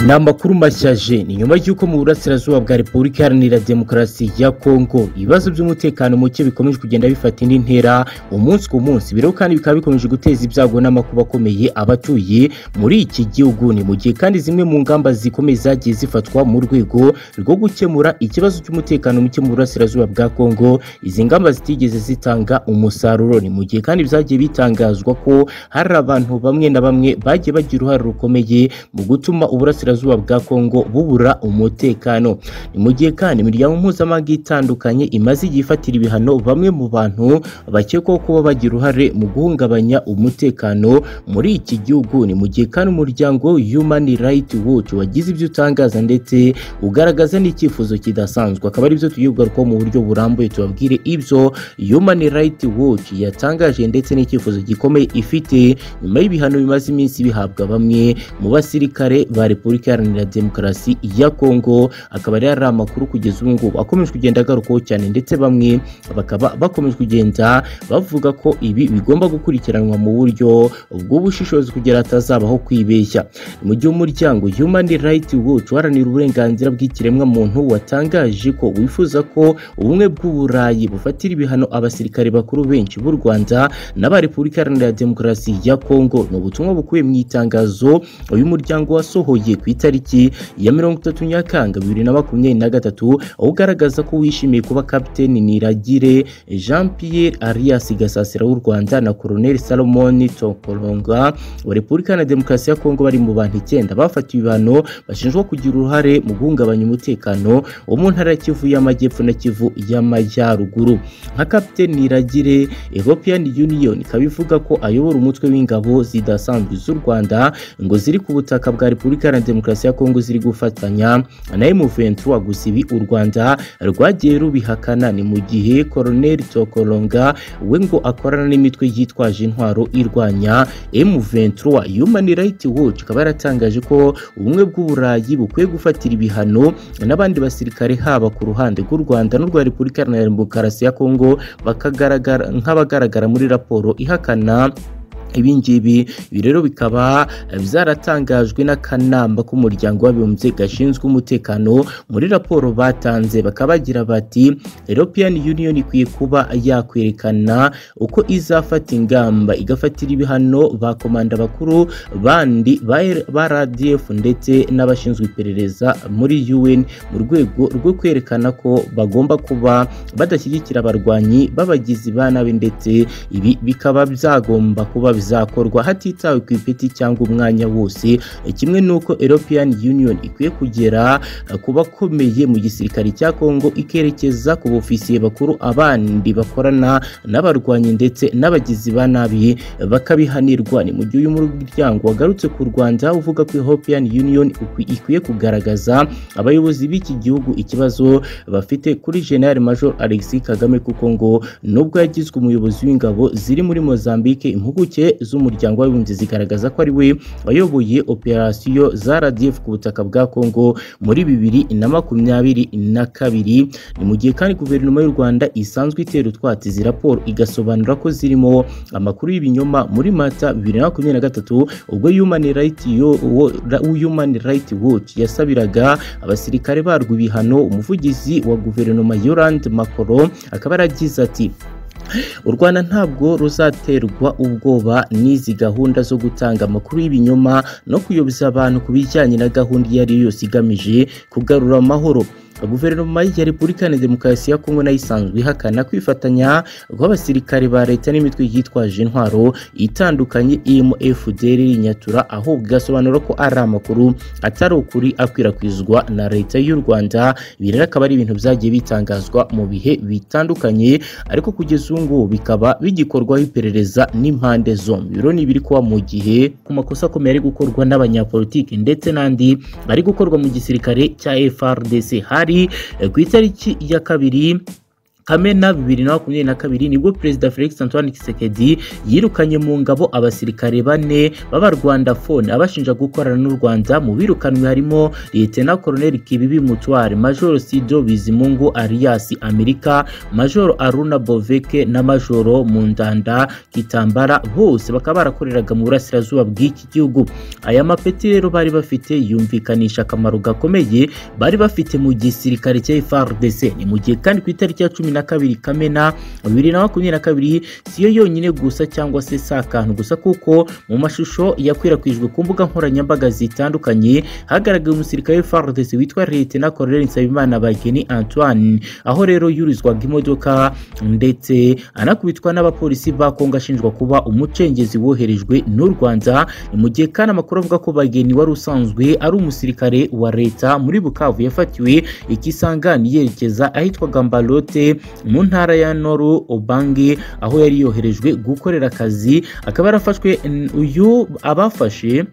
ni amakuru mashya je ni nyuma y'uko mu burasirazuba bwa repubulika iharanira demokarasi ya kongo ibibazo by'umutekano muke bikomeje kugenda bifata indi ntera umunsi ku munsi biro kandi bikaba bikomeje guteza ibyago n'amakuba akomeye abatuye muri iki gihugu ni mu gihe kandi zimwe mu ngamba zikomeye zagiye zifatwa mu rwego rwo gukemura ikibazo cy'umutekano muke mu burasirazuba bwa kongo izi ngamba zitigeze zitanga umusaruro ni mu gihe kandi byagiye bitangazwa ko hari abantu bamwe na bamwe bagiye bagira uruhare rukomeye mu gutuma uburasirazuba bwa Kongo bubura umutekano ni mu gihe kandi imiryango mpuzamahanga itandukanye imaze igihe ifatira ibihano bamwe mu bantu bakekwaho kuba bagira uruhare mu guhungabanya umutekano muri iki gihugu ni mu gihe kandi umuryango Human Rights Watch wagize ibyo utangaza ndetse ugaragaza n'icyifuzo kidasanzwe akaba ari byo tugiye kugarukaho mu buryo burambuye tubabwire ibyo Human Rights Watch yatangaje ndetse n'icyifuzo gikomeye ifite nyuma y'ibihano bimaze iminsi bihabwa bamwe mu basirikare ba Repubulika Iharanira Demokarasi ya Kongo akaba ari ari amakuru kugeza ubu ngubu akomeje kugenda agarukaho cyane ndetse bamwe bakaba bakomeje kugenda bavuga ko ibi bigomba gukurikiranwa mu buryo bw'ubushishozi kugira hatazabaho kwibeshya mu gihe umuryango Human Rights Watch uharanira uburenganzira bw'ikiremwa muntu watangaje ko wifuza ko ubumwe bw'uburayi bufatira ibihano abasirikare bakuru benshi b'u Rwanda n'aba Repubulika Iharanira Demokarasi ya Kongo ni ubutumwa bukubiye mu itangazo uyu muryango wasohoye ku itariki ya mirongo itatu Nyakanga bibiri na makumyabiri na gatatu aho ugaragaza ko wishimiye kuba kapiteni Niragire Jean Pierre Arias Gasasira w'u Rwanda na Colonel Salomon Tokolonga wa Repubulika na Demokarasi ya Kongo bari mu bantu icyenda bafatiwe ibihano bashinjwa kugira uruhare mu guhungabanya umutekano wo mu ntara ya Kivu y'Amajyepfo na Kivu y'Amajyaruguru nka kapiteni Niragire European Union ikaba ivuga ko ayobora umutwe w'ingabo zidasanzwe z'u Rwanda ngo ziri ku butaka bwa Repubulika Iharanira Demokarasi ya Kongo ziri gufatanya na M23 gusa ibi u Rwanda rwagiye rubihakana ni mu gihe Colonel Tokolonga we ngo akorana n'imitwe yitwaje intwaro irwanya M23 Human Rights Watch ikaba yaratangaje ko ubumwe bw'uburayi bukwiye gufatira ibihano n'abandi basirikare haba ku ruhande rw'u Rwanda n'urwa Repubulika Iharanira Demokarasi ya Kongo bakagaragara nk'abagaragara muri raporo ihakana ibingibi ibi rero bikaba byaratangajwe n'akanama k'umuryango w'abibumbye gashinzwe umutekano muri raporo batanze bakaba bagira bati European Union ikwiye kuba yakwerekana uko izafata ingamba igafatira ibihano ba komanda bakuru bandi ba RDF ndetse n'abashinzwe iperereza muri UN mu rwego rwo kwerekana ko bagomba kuba badashyigikira abarwanyi b'abagizi ba nabi ndetse ibi bikaba byagomba kuba bizakorwa hatitawe ku ipeti cyangwa umwanya wose kimwe n'uko European Union ikwiye kugera ku bakomeye mu gisirikare cya Kongo ikerekeza ku bofisiye bakuru abandi bakorana n'abarwanyi ndetse n'abagizi ba nabi bakabihanirwa ni mu gihe uyu muryango wagarutse ku Rwanda uvuga ko European Union ikwiye kugaragaza abayobozi b'iki gihugu ikibazo bafite kuri General Major Alexis Kagame kuko ngo nubwo yagizwe umuyobozi w'ingabo ziri muri Mozambique impuguke z'umuryango w'abibumbye zigaragaza ko ari we wayoboye operasiyo za RDF ku butaka bwa Kongo muri bibiri na makumyabiri na kabiri ni mu gihe kandi guverinoma y'u Rwanda isanzwe itera utwatsi izi raporo igasobanura ko zirimo amakuru y'ibinyoma muri Mata bibiri na makumyabiri na gatatu ubwo Human Rights Human Rights Watch yasabiraga abasirikare barwo ibihano umuvugizi wa guverinoma Yolande Macron akaba yaragize ati u rwanda ntabwo ruzaterwa ubwoba n'izi gahunda zo gutanga amakuru y'ibinyoma no kuyoboza abantu ku bijyanye na gahunda iyo ari yo yose igamije kugarura amahoro guverinoma ya repubulika iharanira demokarasi ya kongo nayo isanzwe ihakana kwifatanya rw'abasirikare ba leta n'imitwe yitwaje intwaro itandukanye irimo fdr nyatura ahubwo igasobanura ko ari amakuru atari ukuri akwirakwizwa na leta y'u rwanda ibi rero akaba ari ibintu byagiye bitangazwa mu bihe bitandukanye ariko kugeza ubu ngubu bikaba bigikorwaho iperereza n'impande zombi biro ni ibiri kuba mu gihe ku makosa akomeye ari gukorwa n'abanyapolitiki ndetse n'andi ari gukorwa mu gisirikare cya frdc hari ku itariki ya kabiri kamena bibiri na makumyabiri na kabiri nibwo perezida felix antoine kisekedi yirukanye mu ngabo abasirikare bane b'abarwandafone abashinja gukorana n'u rwanda mu birukanwe harimo liyetena koroneli kibibi mutware majoro sido bizimungu alias amerika majoro aruna boveke na majoro mundanda kitambara bose bakaba barakoreraga mu burasirazuba bw'iki gihugu aya mapeti rero bari bafite yumvikanisha akamaro gakomeye bari bafite mu gisirikare cya FARDC ni mu gihe kandi ku itariki ya cumi na kabiri kamena bibiri na makumyabiri na kabiri siyo yonyine gusa cyangwa se si akantu gusa kuko mu mashusho yakwirakwijwe ku mbuga nkoranyambaga zitandukanye hagaragaye umusirikare w'FARDC witwa Lieutenant Colonel Nsabimana Bageni Antoine aho rero yurizwaga imodoka ndetse anakubitwa n'abapolisi ba Kongo ashinjwa kuba umucengezi woherejwe n'u Rwanda ni mu gihe kandi amakuru avuga ko Bageni wari usanzwe ari umusirikare wa leta muri Bukavu yafatiwe ikisangani yerekeza ahitwaga Mbalote mu ntara ya Noru Obange aho yari yoherejwe gukorera akazi akaba yarafashwe n- uyu abafashe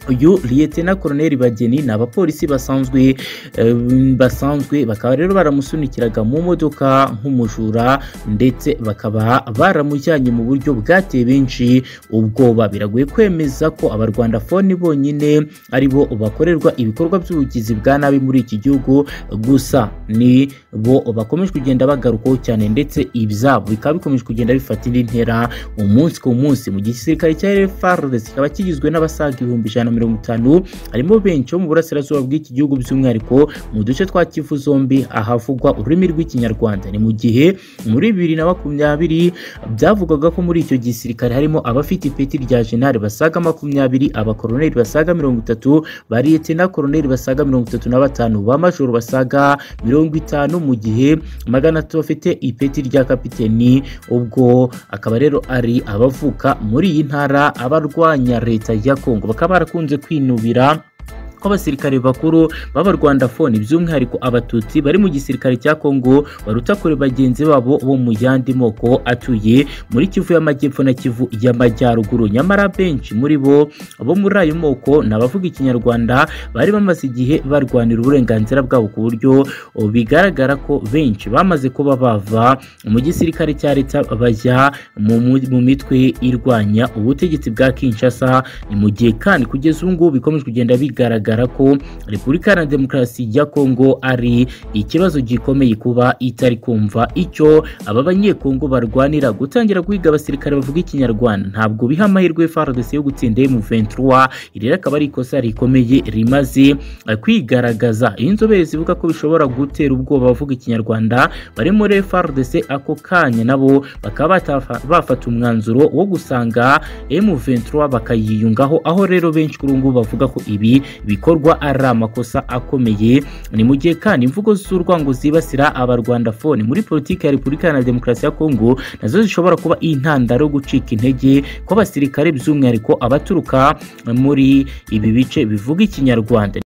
uyu liyetena koroneli bageni ni abapolisi basanzwe eh, basanzwe bakaba rero baramusunikiraga mu modoka nk'umujura ndetse bakaba baramujyanye mu buryo bwateye benshi ubwoba biragoye kwemeza ko abarwandafoni bonyine ari bo bakorerwa ibikorwa by'ubugizi bwa nabi muri iki gihugu gusa ni bo bakomeje kugenda bagarukaho cyane ndetse ibyabo bikaba bikomeje kugenda bifata indi ntera umunsi ku munsi mu gisirikare cya FARDC kikaba kigizwe n'abasaga ibihumbi ijana na mirongo itanu harimo benshi bo mu burasirazuba bw'iki gihugu by'umwihariko mu duce twa kivu zombi ahavugwa ururimi rw'ikinyarwanda ni mu gihe muri bibiri na makumyabiri byavugwaga ko muri icyo gisirikare harimo abafite ipeti rya jenali basaga makumyabiri abakoroneri basaga mirongo itatu bariyetena koroneri basaga mirongo itatu na batanu ba majoro basaga mirongo itanu mu gihe magana atatu bafite ipeti rya kapiteni ubwo akaba rero ari abavuka muri iyi ntara abarwanya leta ya kongo bakaba barakunze kwinubira ko abasirikare bakuru b'abarwandafoni by'umwihariko abatutsi bari mu gisirikare cya kongo baruta kure bagenzi babo bo mu yandi moko atuye muri kivu y'amajyepfo na kivu y'amajyaruguru nyamara benshi muri bo bo muri ayo moko ni abavuga ikinyarwanda bari bamaze igihe barwanira uburenganzira bwabo ku buryo bigaragara ko benshi bamaze kuba bava mu gisirikare cya leta bajya mu mu- mu mitwe irwanya ubutegetsi bwa kinshasa ni mu gihe kandi kugeza ubu ngubu bikomeje kugenda bigaragara bigaragara ko repubulika iharanira demokarasi ya kongo ari ikibazo gikomeye kuba itari kumva icyo aba banyekongo barwanira gutangira guhiga abasirikare bavuga ikinyarwanda ntabwo biha amahirwe fardc yo gutsinda m23 iri rero akaba ari ikosa rikomeye rimaze eh, kwigaragaza inzobere zivuga ko bishobora gutera ubwoba abavuga ikinyarwanda bari muri frdc ako kanya nabo bakaba batafa- bafata umwanzuro wo gusanga m23 bakayiyungaho aho rero benshi kuri ubu ngubu bavuga ko ibi bikorwa ari amakosa akomeye ni mu gihe kandi imvugo z'urwango zibasira abarwandafone muri politiki ya repubulika iharanira demokarasi ya kongo nazo zishobora kuba intandaro yo gucika intege kw'abasirikare by'umwihariko abaturuka muri ibi bice bivuga ikinyarwanda